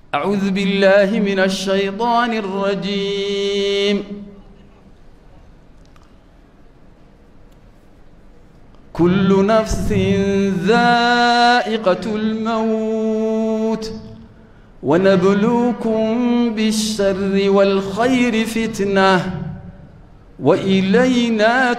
أعوذ بالله من الشيطان الرجيم كل نفس ذائقة الموت ونبلوكم بالشر والخير فتنة وإلينا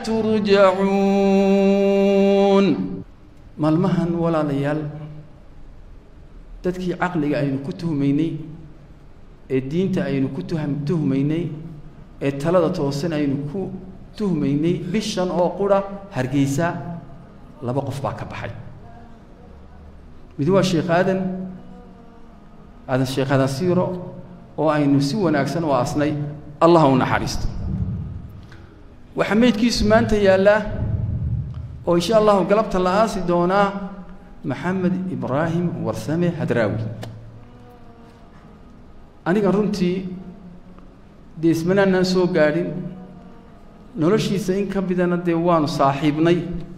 ترجعون maalmahan walaalayaal dadkii caqliga aynu ku tuhmaynay ee diinta aynu ku tuham tuhmaynay ee talada toosan aynu ku tuhmaynay bishan oo qura hargeysa laba qof baa ka baxay mid waa sheekh aadan aadan sheekh aadan siiro oo aynu si wanaagsan u aasnay allah u naxariisto waxaa meydkiisu maanta yaallaa oo insha allahu galabta la aasi doonaa maxamed ibraahim warsame hadraawi aniga runtii dee ismanaanaan soo gaadhin noloshiisa in ka midana dee waanu saaxiibnay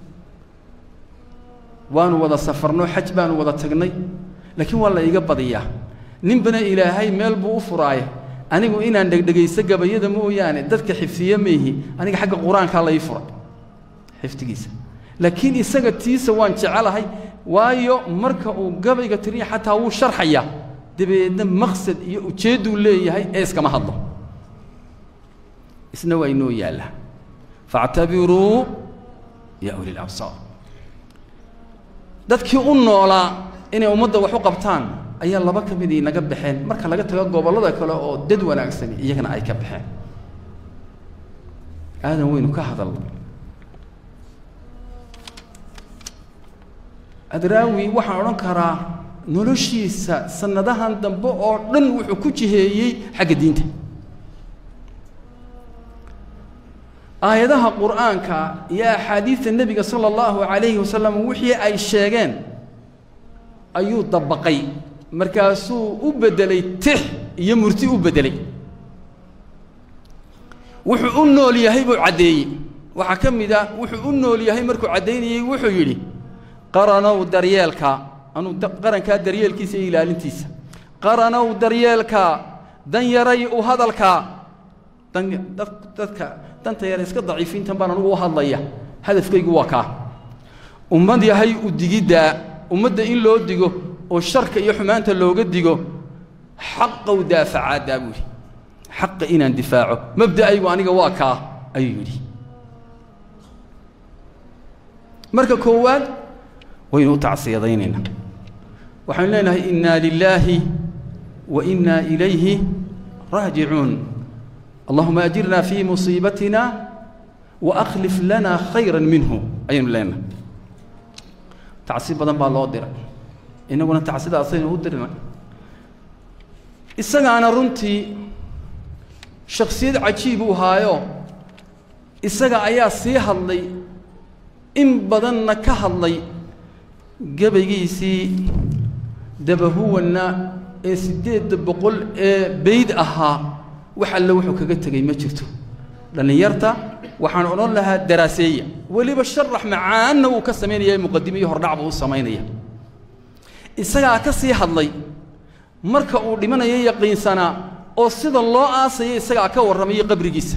waanu wada safarno xaj baanu wada tagnay laakiin waa la iga badiyaa ninbana ilaahay meel buu u furaaye anigu inaan dhegdhegaysto gabayada mooyaane dadka xifdiye maihi aniga xagga qur-aankaa la ii furay xifdigiisa laakiin isaga tiisa waan jecelahay waayo marka uu gabayga tiriya xataa wuu sharxayaa dabeedna maqsad iyo ujeedduu leeyahay ee iskama hadlo isna waa inoo yaallaa faactabiruu yaa uli labsaar dadkii u noolaa inay ummadda wax u qabtaan ayaa laba ka midii naga baxeen marka laga tago gobollada kale oo dad wanaagsani iyagana ay ka baxeen aadan weynu ka hadalna adraawi waxaan odhan karaa noloshiisa sannadahan dambe oo dhan wuxuu ku jiheeyey xagga diinta aayadaha qur'aanka iyo axaadiidta nebiga sala allahu calayhi wasalam wixii ay sheegeen ayuu dabaqay markaasuu u beddelay tix iyo murti u beddelay wuxuu u nool yahay buu caddeeyey waxaa ka mid a wuxuu u nool yahay markuu caddaynayey wuxuu yidhi qaranow daryeelka anuu qarankaa daryeelkiisa iyo ilaalintiisa qaranow daryeelka dan yaray u hadalka dan dadka danta yare iska daciifiintan baan anugu u hadlaya hadafkaygu waa kaa ummad yahay u digiddaa ummadda in loo digo oo sharka iyo xumaanta looga digo xaqow daafacaaddaa buu yidhi xaqa inaan difaaco mabda'aygu aniga waa kaa ayuu yidhi marka koowaad waynu u tacsiyadaynaynaa waxaynu leenahay innaa lilaahi wa innaa ilayhi raajicuun allahuma ajirna fii musiibatina wa akhlif lana khayra minhu ayaynu leenahay tacsi badan baa loo diray innaguna tacsidaasaynu u dirnay isagaana runtii shaksiyad cajiib uu haayo isaga ayaa sii hadlay in badanna ka hadlay gabaygiisii dabahuwanna ee siddeedda boqol ee bayd ahaa wax alle wuxuu kaga tegey ma jirto dhallinyarta waxaan odhan lahaa daraaseeya weliba sharax macaanna wuu ka samaynaya muqadime iyo hordhac buu u samaynaya isagaa ka sii hadlay marka uu dhimanayo yaqiinsanaa oo sida loo aasaya isagaa ka warramayay qabrigiisa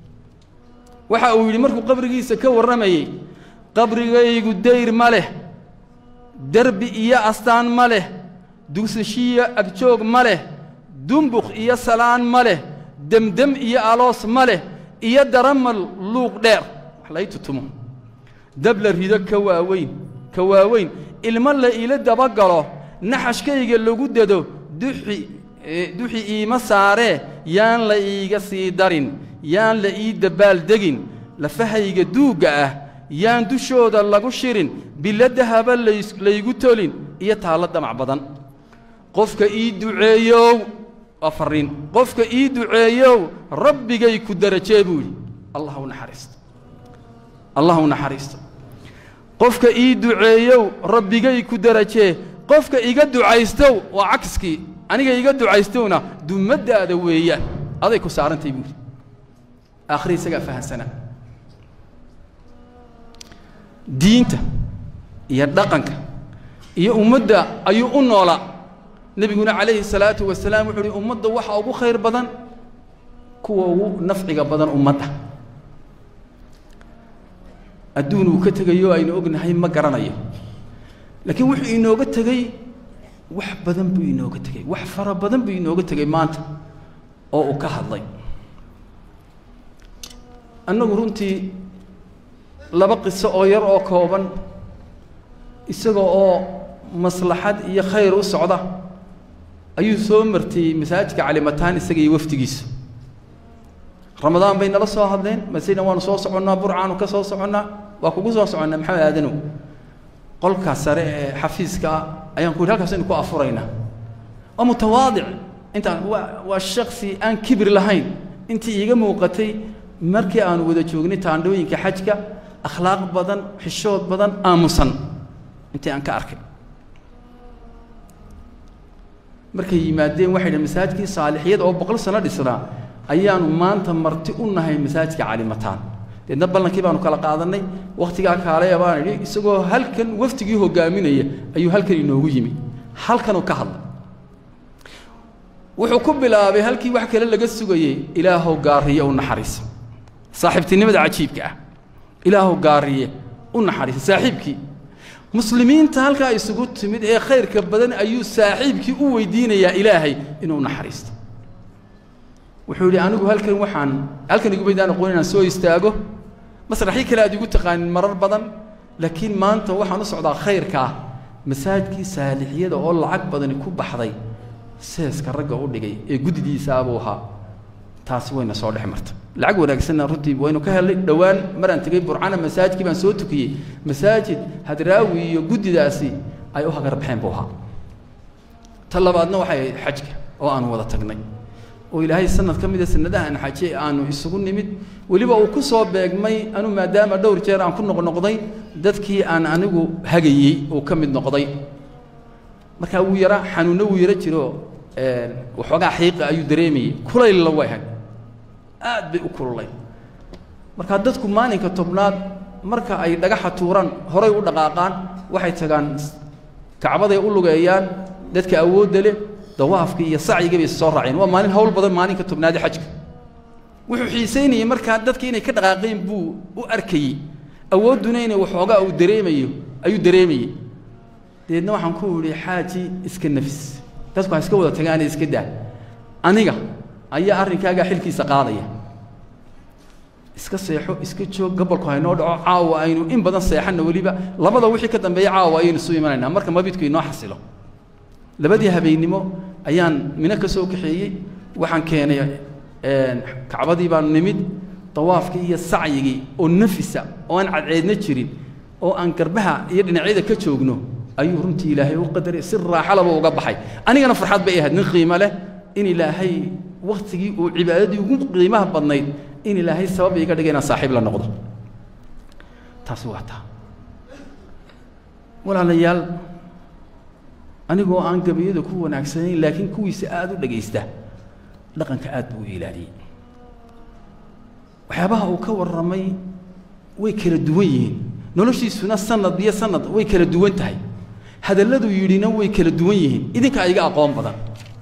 waxa uu yidhi markuu qabrigiisa ka warramayey qabrigaygu dayr ma leh derbi iyo astaan ma leh dugsashiyo agjoog ma leh dumbukh iyo salaan ma leh demdem iyo aloos ma leh iyo daramal luuq dheer wax lay tutumo dab la rido ka waaweyn ka waaweyn ilmo la iila dabagalo naxashkayga lagu dado duxi duxi iima saaree yaan la iiga sii darin yaan la ii dabbaaldegin lafahayga duugga ah yaan dushooda lagu shirin biladahaba laygu tolin iyo taallo damac badan qofka ii duceeyow waa farriin qofka ii duceeyow rabbigay ku darajee buu yidhi allah u naxariisto allah u naxariisto qofka ii duceeyow rabbigay ku darajee qofka iga ducaystow waa cagskii aniga iga ducaystowna dumaddaada weeyaan aday ku saarantay buu yidhi aakhiri isagaa fahansanaa diinta iyo dhaqanka iyo ummadda ayuu u noolaa nebiguna calayhi salaatu wasalaam wuxuu uhi ummadda waxa ugu khayr badan kuwa ugu nafciga badan ummadda adduun uu ka tegayo aynu ognahay ma garanayo laakiin wuxuu inooga tegey wax badan buu inooga tegey wax fara badan buu inooga tegey maanta oo uu ka hadlay annagu runtii laba qiso oo yar oo kooban isaga oo maslaxad iyo khayr u socda ayuu soo martiyey masaajidka calimataan isaga iyo wafdigiisu ramadaan bay nala soo hadleen masina waanu soo soconnaa burcaanu ka soo soconnaa waa kugu soo soconnaa maxamed aadanow qolka sare ee xafiiska ah ayaan ku yidhi halkaasaynu ku afuraynaa waa mutawaadic intaan waa waa shaksi aan kibir lahayn intii iiga muuqatay markii aanu wada joognay taandhooyinka xajka akhlaaq badan xishood badan aamusan intii aan ka arkay markay yimaadeen waxay dhaheen masaajidkii saalixiyad oo boqol sano dhisnaa ayaanu maanta marti u nahay masaajidka calimataan deedna ballankii baanu kala qaadannay wakhtigaa kaalaya baan idhi isagoo halkan waftigii hogaaminaya ayuu halkan inoogu yimi halkanuu ka hadlay wuxuu ku bilaabay halkii wax kale laga sugayey ilaahow gaariye u naxariisa saaxiibtinimada cajiibka ah ilaahow gaariye u naxariisa saaxiibkii muslimiinta halkaa isugu timid ee khayrka badan ayuu saaxiibkii u weydiinayaa ilaahay inuu naxariisto wuxuu yidhi anigu halkan waxaan halkan igumaydaan aqoon inaan soo istaago masraxii kale aad igu taqaanin marar badan laakiin maanta waxaan u socdaa khayrka ah masaajidkii saalixiyada oo lacag badani ku baxday seeska ragga u dhigay ee guddidiisaabuu ahaa taasi wayna soo dhex marta lacag wanaagsanna runtii waynu ka helnay dhowaan maraan tegey burcana masaajidkii baan soo tukiyey masaajid hadraawi iyo guddidaasi ay u hagar baxeen buu ahaa ta labaadna waxay ahayd xajka oo aanu wada tagnay oo ilaahay sanad ka mida sanadahan xaje aanu isugu nimid weliba uu ku soo beegmay anu maadaama dhowr jeer aan ku noqnoqday dadkii aan anigu hagayey uu ka mid noqday markaa wuu yara xanuunno wuu yaro jiro waxoogaa xiiqa ayuu dareemayey kulaylla way ahayd aad bay u kululay markaa dadku maalinka tobnaad marka ay dhagaxa tuuraan horay u dhaqaaqaan waxay tagaan kacbaday u lugeeyaan dadka awoodda leh dawaafkii iyo sacyigii bay soo raaceen waa maalin hawl badan maalinka tobnaade xajka wuxuu xiisaynayey markaa dadka inay ka dhaqaaqeen buu u arkayey awoodduna inay waxoogaa uu dareemayo ayuu dareemayey deedna waxaan ku idhi xaaji iska nafis dadku ha iska wada tagaane iska daa aniga ayaa arrinkaagaa xilkiisa qaadaya iska seexo iska joog gobolku haynoo dhaco caawa aynu in badan seexanna weliba labada wixii ka dambeeya caawa ayaynu isu imanaynaa marka mabidku inoo xasilo labadii habeennimo ayaan mino ka soo kaxeeyey waxaan keenay kacbadii baanu nimid dawaafkii iyo sacyigii oo nafisa oo aan cadceedna jirin oo aan garbaha iyo dhinacyada ka joogno ayuu runtii ilaahay u qadaray si raaxalaba uga baxay anigana farxad bay ahayd nin qiimo leh in ilaahay wakhtigii uu cibaadadii ugu qiimaha badnayd in ilaahay sabab iga dhigay inaan saaxiib la noqdo taasi waa taa walaalayaal anigoo aan gabayada ku wanaagsanayn laakiin kuwiisa aada u dhegaysta dhaqanka aad buu u ilaaliyey waxyaabaha uu ka warramay way kala duwan yihiin noloshiisuna sanad iyo sanad way kala duwan tahay hadalladuu yidhina way kala duwan yihiin idinkaa iga aqoon badan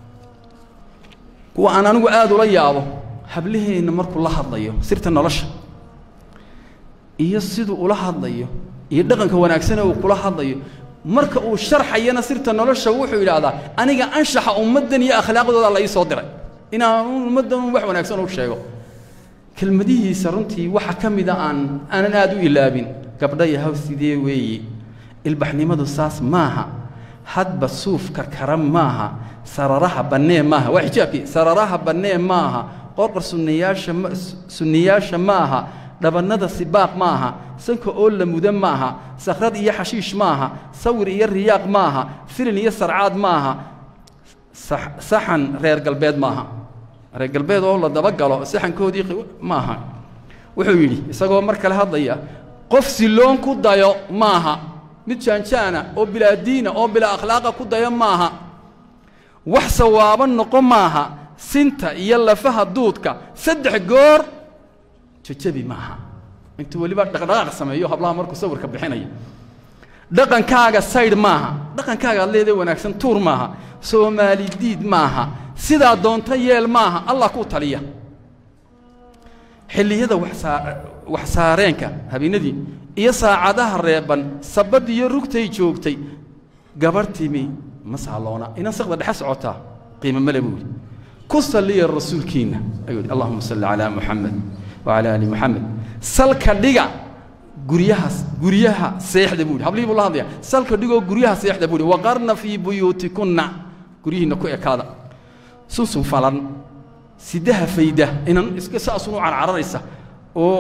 kuwa aan anigu aada ula yaabo hablaheenna markuu la hadlayo sirta nolosha iyo siduu ula hadlayo iyo dhaqanka wanaagsane uu kula hadlayo marka uu sharxayana sirta nolosha wuxuu yidhaahdaa aniga anshaxa ummaddan iyo akhlaaqdooda la ii soo diray inaan ummaddan wax wanaagsan u sheego kelmadihiisa runtii waxa ka mida aan aanan aada u ilaabin gabdha yahaw sidee weeye ilbaxnimadu saas maaha hadba suufka kara maaha sararaha bannee maaha waa xijaabkii sararaha bannee maaha qorqor sunniyaasha ma sunniyaasha maaha dhabannada sibaaq maaha sanka oo la muda maaha sakhrad iyo xashiish maaha sawir iyo riyaaq maaha filin iyo sarcaad maaha saxan reer galbeed maaha reer galbeed oo la dabagalo saxankoodii maaha wuxuu yidhi isagoo mar kale hadlaya qof siloon ku dayo maaha mid jaanjaana oo bilaa diina oo bilaa akhlaaqa ku dayo maaha wax sawaabo noqo maaha sinta iyo lafaha duudka saddex goor jajabi maaha intuu weliba dhaqdhaqaaq sameeyo hablaha markuu sawirka bixinayo dhaqankaaga saydh maaha dhaqankaaga ad leedahay wanaagsan tuur maaha soomaali diid maaha sidaa doonta yeel maaha allah kuu taliya xilliyada wax saareenka habeenadii iyo saacadaha reeban sabbadii iyo rugtay joogtay gabarh timi ma saalloona inan saqda dhexe socotaa qiimo male buu yidhi ku salliya rasuulkiinna ayuu yidhi allahuma salli calaa muxamed wacalaa ali muxamed salka dhiga guryahaas guryaha seexda buu yidhi hablihii buu la hadlaya salka dhigoo guryaha seexda buu yidhi waqarna fii buyuutikunna guryihiinna ku ekaada sunsun falan sidaha fayda inan iska saasun u carcararaysa oo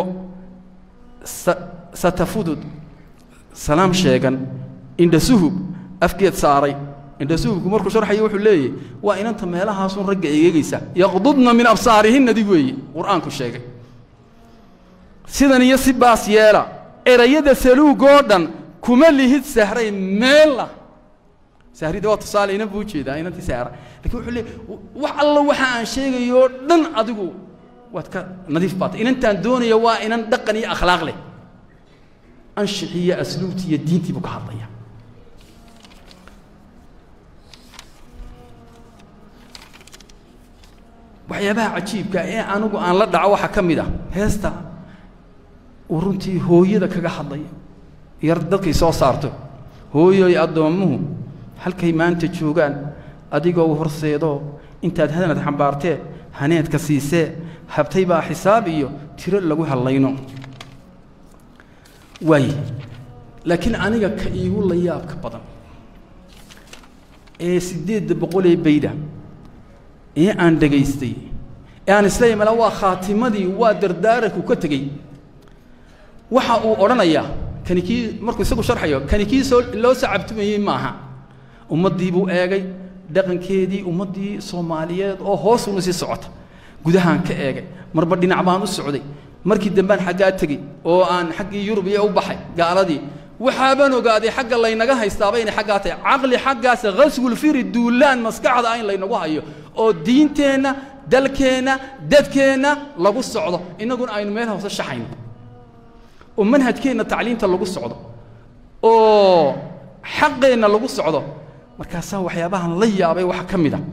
satafudud salaam sheegan indhasuhub afgeed saaray indhasuhubku markuu sharxayo wuxuu leeyahy waa inanta meelahaasun ragga eegegaysa yaqdudna min absaarihinna dig weeye qur'aanku sheegay sidan iyo si baas yeela erayada saluugoo dhan kuma lihid sahray meella sahrida waa tusaale inan buu ujeedaa inantii sahra lakin wuxuu leey wax alla waxa aan sheegayoo dhan adigu waad ka nadiif baatay inantaan doonaya waa inan dhaqan iyo akhlaaq leh anshixii iyo asluubtii iyo diintii buu ka hadlaya waxyaabaha cajiibka ee anigu aan la dhaco waxaa ka mid ah heesta uu runtii hooyada kaga hadlaya yar dadkay soo saarto hooyoy addoommuhu halkay maanta joogaan adigoo u horseedoo intaad hadanad xambaartee haneedka siisee habtay baa xisaab iyo tiro lagu hadlayno waaye laakiin aniga ka iigu la yaabka badan ee siddeedda boqolee bayda ee aan dhegaystay ee aan isleeyahy mala waa khaatimadii waa dardaaranku ka tegey waxa uu odhanayaa kani kii markuu isagu sharxayo kani kii soo loo sacabtumayey maaha ummaddii buu eegay dhaqankeedii ummaddii soomaaliyeed oo hoosuna sii socota gudahaan ka eegay marba dhinac baan u socday markii dambaan xaggaa tegey oo aan xaggii yurub iyo u baxay gaaladii waxaabaan ogaaday xagga laynaga haystaaba inay xaggaa tahay caqli xaggaas khaswulfiri duulaan maskaxda ah in laynagu hayo oo diinteenna dalkeenna dadkeenna lagu socdo innaguna aynu meel hoose shaxayno oo manhajkeenna tacliinta lagu socdo oo xaqeenna lagu socdo markaasaa waxyaabahan la yaabay waxa ka mid a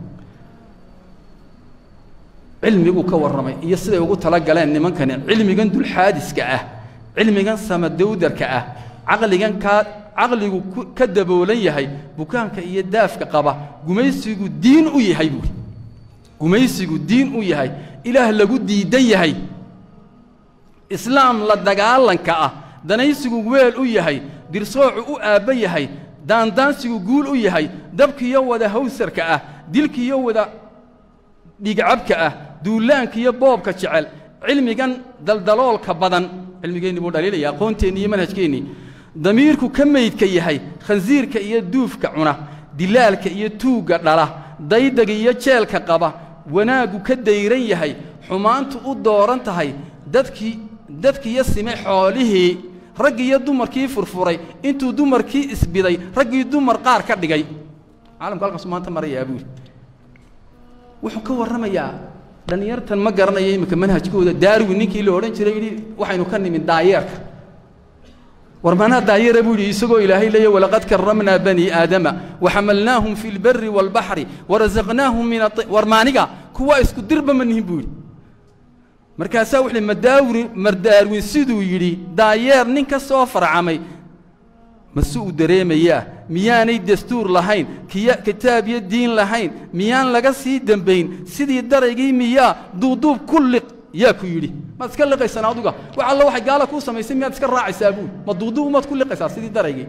cilmiguu ka warramay iyo siday ugu tala galeen nimankani cilmigan dulxaadiska ah cilmigan samadawdarka ah caqligan kaa caqligu ka daboolan yahay bukaanka iyo daafka qaba gumaysigu diin u yahay buuri gumaysigu diin u yahay ilaah lagu diidan yahay islaam la dagaalanka ah danaysigu weel u yahay dirsoocu u aabba yahay daandaansigu guul u yahay dabkiiyo wada hawsarka ah dilkiiyo wada dhigcabka ah duulaankiiyo boobka jecel cilmigan daldaloolka badan cilmigeenni buu dhaliilaya aqoonteenni iyo manhajkeennii damiirku ka maydka yahay khansiirka iyo duufka cuna dilaalka iyo tuugga dhala daydaga iyo jeelka qaba wanaaggu ka dayran yahay xumaantu u dooran tahay dadkii dadkiiyo sime xoolihii raggii iyo dumarkii furfuray intuu dumarkii isbiday raggii dumar qaar ka dhigay caalamku halkaasu maanta marayaa buuli wuxuu ka warramayaa dhallinyartan ma garanayo iminka manhajkooda daarwi ninkii la odhan jiray yidhi waxaynu ka nimin daayeerka war manaa daayeera buu yidhi isagoo ilaahay leeya walaqad karramnaa banii aadama waxamalnaahum fi lbari waalbaxri warazaqnaahum min war maaniga kuwa isku dirba ma nihin buu yidhi markaasaa wuxuu madaawri mardaarwin siduu yidhi daayeer nin ka soo farcamay mase uu dareemayaa miyaanay dastuur lahayn kiya kitaab iyo diin lahayn miyaan laga sii dembayn sidii daraygii miyaa duuduub ku liq yaa ku yidhi maad iska liqaysan aduga wax alla waxay gaala kuu samaysay miyaad iska raacaysaa buul ma duuduub maad ku liqaysaa sidii daraygii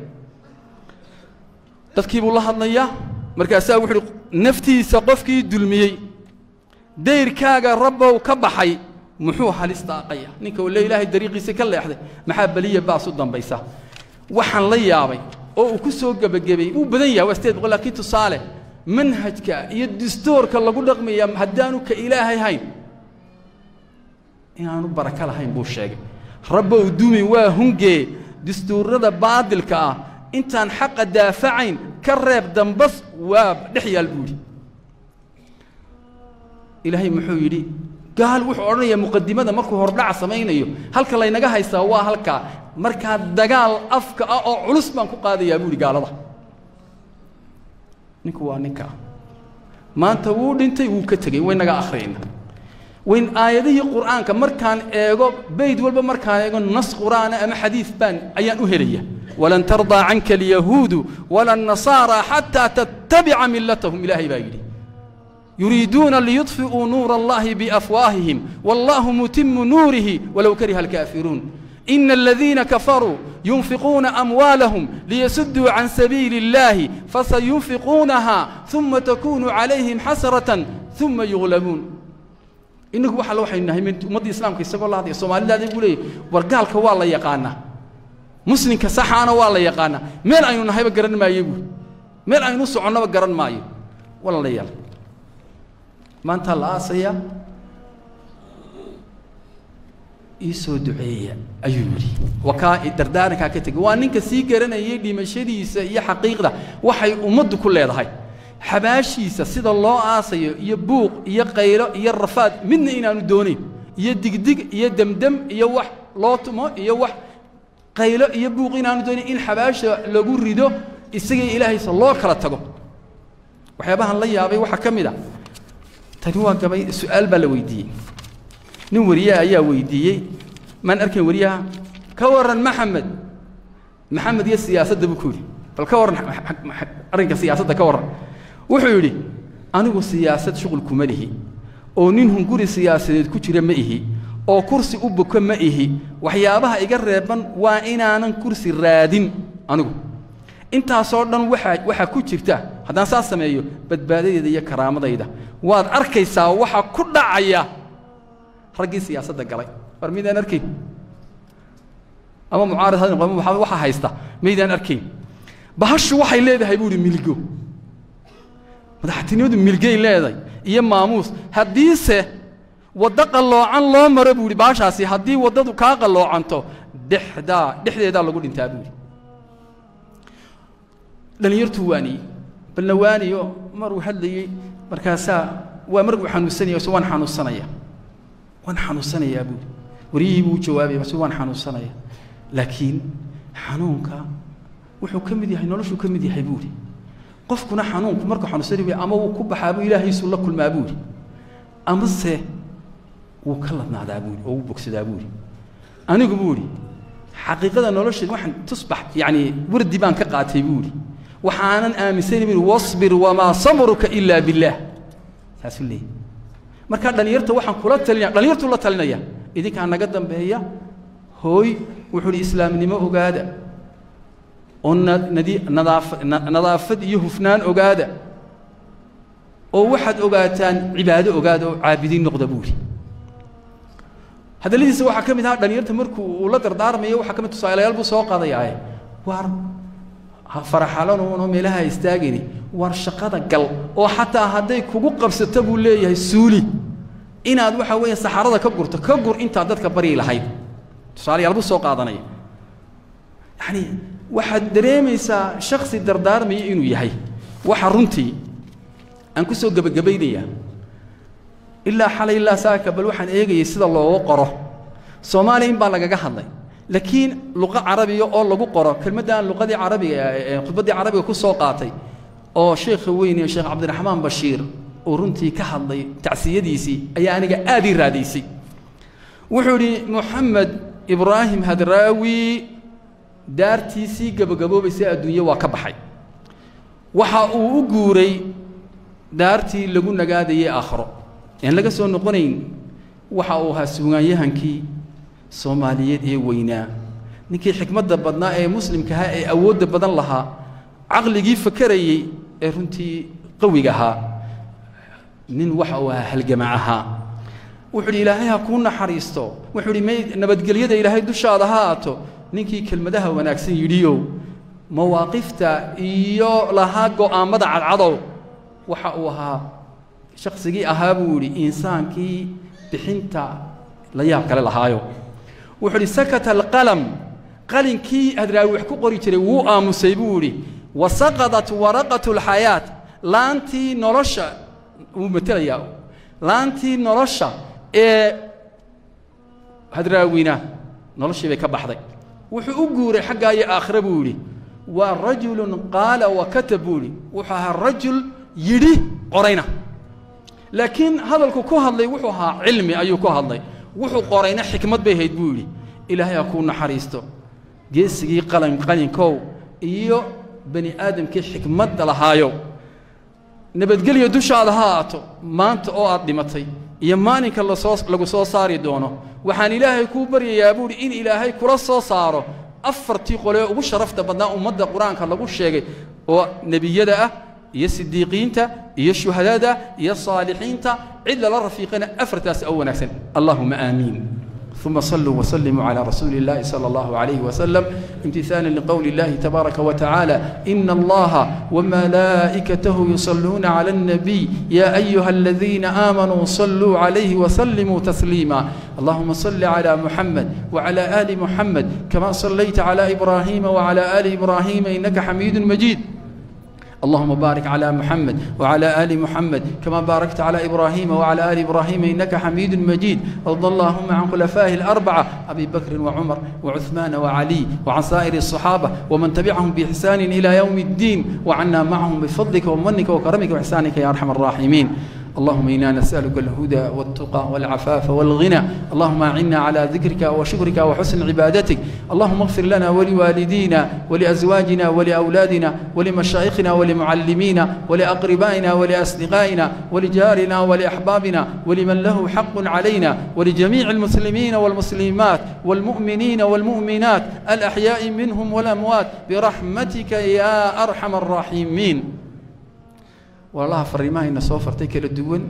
dadkii buu la hadlayaa markaasaa wuxu uhi naftiisa qofkii dulmiyey dayrkaaga rabbow ka baxay muxuu halis daaqaya ninka le ilaahay dariiqiisa ka leexday maxaa beliya baas u dambaysa waxaan la yaabay oo uu ku soo gebagabeeyey uu badan yahay waa sideed boqol laakiin tusaale manhajka iyo dastuurka lagu dhaqmaya haddaanu ka ilaahay hayn inaanu barako lahayn buu sheegay rabbow dumi waa hungee dastuurada baadilka ah intaan xaqa daafacayn ka reeb dambas waa dhex yaal buu yidhi ilaahay muxuu yidhi gaal wuxuu odhanayaa muqadimada markuu hordhaca samaynayo halka laynaga haystaa waa halkaa markaa dagaal afka ah oo culus baan ku qaadayaa buuhi gaalada ninku waa ninka maanta wuu dhintay wuu ka tegey waynaga akhriyayna wayn aayadihii qur'aanka markaan eego bayd walba markaan eego nas qur'aana ama xadiid baan ayaan u helaya walan tardaa canka alyahuudu wala annasaara xataa tattabica millatahum ilaahay baa yidhi yuriiduuna liyudfi'uu nuura allahi biafwaahihim wallahu mutimu nuurihi walow kariha alkaafiruun ina aladiina kafaruu yunfiquuna amwaalahum liyasudduu can sabiili اllahi fasayunfiquunaha uma takunu calayhim xasratan uma yuglabuun inagu waxa la waxaynu nahay ummaddii islaamka isagoo la hadlaya soomaalidaada buu leeyahy war gaalka waa la yaqaanaa muslimka saxaana waa la yaqaanaa meel aynu nahayba garan maayo buuri meel aynu soconnaba garan maayo walaalayaal maantaa la aasaya ii soo duceeya ayuu yidhi wakaa dardaarankaa ka tegey waa ninka sii garanayay dhimashadiisa iyo xaqiiqda waxay ummaddu ku leedahay xabaashiisa sida loo aasayo iyo buuq iyo qaylo iyo rafaad midna inaanu doonayn iyo digdig iyo demdem iyo wax loo tumo iyo wax qaylo iyo buuq inaanu doonayn in xabaasha lagu rido isagii ilaahaysa loo kala tago waxyaabahan la yaabay waxaa ka mid a tani waa gabay su-aal baa la weydiiyey nin wariyaha ayaa weydiiyey maan arkayn wariyaha ka warran maxamed maxamed iyo siyaasadda buu ku yidhi bal ka warran arrinka siyaasadda ka warran wuxuu yidhi anigu siyaasad shuqul kuma lihi oo nin hunguri siyaasadeed ku jira ma ihi oo kursi u buko ma ihi waxyaabaha iga reeban waa inaanan kursi raadin anigu intaasoo dhan waxaa waxaa ku jirta haddaan saas sameeyo badbaadadeeda iyo karaamadayda waad arkaysaa waxa ku dhacaya raggii siyaasadda galay war midaan arkayn ama mucaarad ha noqdo ama waxa haysta maydaan arkayn bahashu waxay leedahay buu ihi milgo madaxtinimadu milgay leedahay iyo maamuus haddiise waddo qalloocan loo maro buu ihi baashaasi haddii waddadu kaa qalloocanto dhexdaa dhexdeedaa lagu dhintaa buu ihi dhallinyartuu waaniyey balna waaniyo maruu hadlayey markaasaa waa markuu xanuunsanaya se waan xanuunsanaya waan xanuunsanayaa buuri waryihii buu u jawaabaya mase waan xanuunsanaya laakiin xanuunka wuxuu ka mid yahay noloshuu ka mid yahay buuri qofkuna xanuunku markuu xanuunsani way ama wuu ku baxaa buu ilaahaysuu la kulmaa buuri amase wuu ka ladnaadaa buuri oo wuu bogsadaa buuri anigu buuri xaqiiqada nolosheed waxaan tusbax yacni wardi baan ka qaatay buuri waxaanan aaminsani buuri wasbir wamaa sabruka ilaa billaah saasuu leeyahy markaa dhallinyarta waxaan kula talinaya dhallinyartuu la talinaya idinkaa naga dambeeya hooy wuxuu uhi islaamnimo ogaada oo nadi nadaafa nadaafad iyo hufnaan ogaada oo waxaad ogaataan cibaado ogaada oo caabidiin noqda buuri hadalladiisa waxaa ka mid ahaa dhalinyarta markuu uu la dardaarmayo waxaa ka mid tusaalayaal buu soo qaadayaaye waar faraxalanuunoo meelaha istaagini waar shaqada gal oo xataa hadday kugu qabsato buu leeyahay suuli inaad waxa weeye saxarada ka gurto ka gur intaad dadka baryi lahayd tusaalayaal buu soo qaadanaya yacni waxaad dareemaysaa shaksi dardaarmaya inuu yahay waxa runtii aan ku soo gebagabaynayaa ilaa xalay ilaa saaka bal waxaan eegayay sida loogu qoro soomaaliya in baa lagaga hadlay laakiin luqa carabiga oo lagu qoro kelmaddan luqadii carabiga khudbaddii carabiga ku soo qaatay oo sheekha weyne sheekh cabdiraxmaan bashiir uu runtii ka hadlay tacsiyadiisii ayaa aniga aad ii raadaysay wuxuu idhi moxamed ibraahim hadraawi daartiisii gabagaboobaysay adduunye waa ka baxay waxa uu u guuray daartii lagu nagaadayay aakhiro aan laga soo noqonayn waxa uu ahaa suugaanyahankii soomaaliyeed ee weynaa ninkii xikmadda badnaa ee muslimka ahaa ee awoodda badan lahaa caqligii fakarayey ee runtii qawiga ahaa nin waxa uu ahaa halgamac ahaa wuxuu idhi ilaahay ha kuu naxariisto wuxuu idhi may nabadgelyada ilaahay dushaada ha aato ninkii kelmadaha wanaagsan yidhiyow mawaaqifta iyo lahaa go'aammada cadcadow waxa uu ahaa shaqsigii ahaa buu yidhi insaankii bixinta la yaab kale lahaayo wuxuu idhi sakata alqalam qalinkii hadraawi wax ku qori jiray wuu aamusay buu yidhi wa saqadat waraqatu alxayaat laantii nolosha wuu matelayaa laantii nolosha ee hadraawina noloshii bay ka baxday wuxuu u guuray xaggaa iyo aakhire buu yidhi waa rajulun qaala wa katab buu yidhi wuxuu ahaa rajul yidhi qorayna laakiin hadalku ku hadlay wuxuu ahaa cilmi ayuu ku hadlay wuxuu qorayna xikmad bay ahayd buu yidhi ilaahay ha kuu naxariisto geesigii qalin qalinkow iyo bani aadamkii xikmadda lahaayow nabadgelyo dushaada ha aato maanta oo aad dhimatay iyo maalinka lasoo lagu soo saari doono waxaan ilaahay kuu baryayaa buuhi in ilaahay kula soo saaro afartii qolee ugu sharafta badnaa ummadda qur-aanka lagu sheegay oo nebiyada ah iyo sidiiqiinta iyo shuhadada iyo saalixiinta cid lala rafiiqana afartaas oo wanaagsan allahuma aamiin ثم صلوا وسلموا على رسول الله صلى الله عليه وسلم امتثالا لقول الله تبارك وتعالى إن الله وملائكته يصلون على النبي يا أيها الذين آمنوا صلوا عليه وسلموا تسليما اللهم صل على محمد وعلى آل محمد كما صليت على إبراهيم وعلى آل إبراهيم إنك حميد مجيد اللهم بارك على محمد وعلى آل محمد كما باركت على إبراهيم وعلى آل إبراهيم إنك حميد مجيد وارض اللهم عن خلفائه الأربعة أبي بكر وعمر وعثمان وعلي وعن سائر الصحابة ومن تبعهم بإحسان إلى يوم الدين وعنا معهم بفضلك ومنك وكرمك وإحسانك يا أرحم الراحمين اللهم إنا نسألك الهدى والتقى والعفاف والغنى اللهم أعنا على ذكرك وشكرك وحسن عبادتك اللهم اغفر لنا ولوالدينا ولأزواجنا ولأولادنا ولمشايخنا ولمعلمينا ولأقربائنا ولأصدقائنا ولجارنا ولأحبابنا ولمن له حق علينا ولجميع المسلمين والمسلمات والمؤمنين والمؤمنات الأحياء منهم والأموات برحمتك يا أرحم الراحمين walaalaha fariimahayna soo fartay kala duwan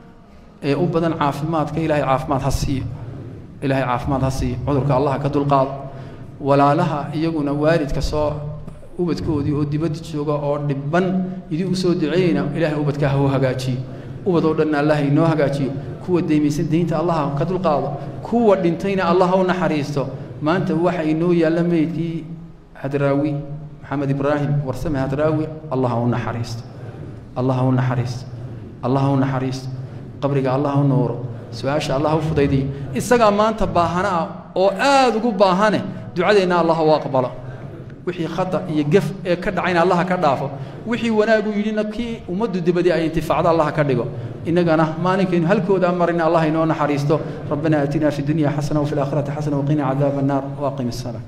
ee u badan caafimaadka ilaahay caafimaad ha siiyo ilaahay caafimaad ha siiyo cudurka allaha ka dulqaado walaalaha iyaguna waalidka soo ubadkoodii oo dibadda jooga oo dhibban idii u soo duceeyeyna ilaahay ubadka ha u hagaajiyo ubad oo dhanna allah inoo hagaajiyo kuwa deymaysan deynta allaha ka dulqaado kuwa dhintayna allah u naxariisto maanta waxa inoo yaalla meydkii hadraawi maxamed ibraahim warsame hadraawi allah ha u naxariisto allah ha u naxariisto allah ha u naxariisto qabriga allah ha u nuuro su-aasha allah ha u fudaydiyo isagaa maanta baahana ah oo aada ugu baahane ducadeenna allah u aqbalo wixii khata iyo gef ee ka dhacayna allah ka dhaafo wixii wanaagu yidhina kii ummaddu dibadii ay intifaacdo allah ka dhigo innagana maalinkaynu halkooda marina allah inoo naxariisto rabbana aatina fi dunya xasana wafi laakhirati xasana waqina cadaaba annaar waaqim الsalaa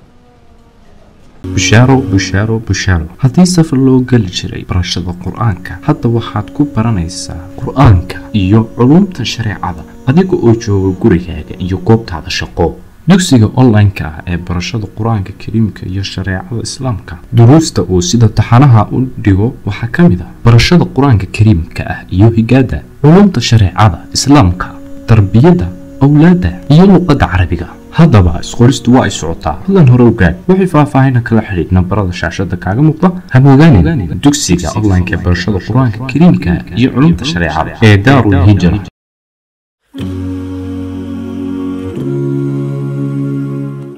bushaaro bushaaro bushaaro haddii safar loo geli jiray barashada qur-aanka hadda waxaad ku baranaysaa qur-aanka iyo culumta shareecada adiga oo jooga gurigaaga iyo goobtaada shaqo dugsiga online-ka ah ee barashada qur-aanka kariimka iyo shareecada islaamka duruusta uu sida taxanaha u dhigo waxaa ka mid ah barashada qur-aanka kariimka ah iyo higaada culumta shareecada islaamka tarbiyadda awlaadda iyo luqadda carabiga haddaba isqoristu waa ay socotaa hadan hore ogaad wixii faahfaahina kala xidhiid nambarada shaashada kaaga muuqda hamogaanin dugsiga online-ka ee barashada qur-aanka kariimka iyo culumta shareecada ee daarul hijra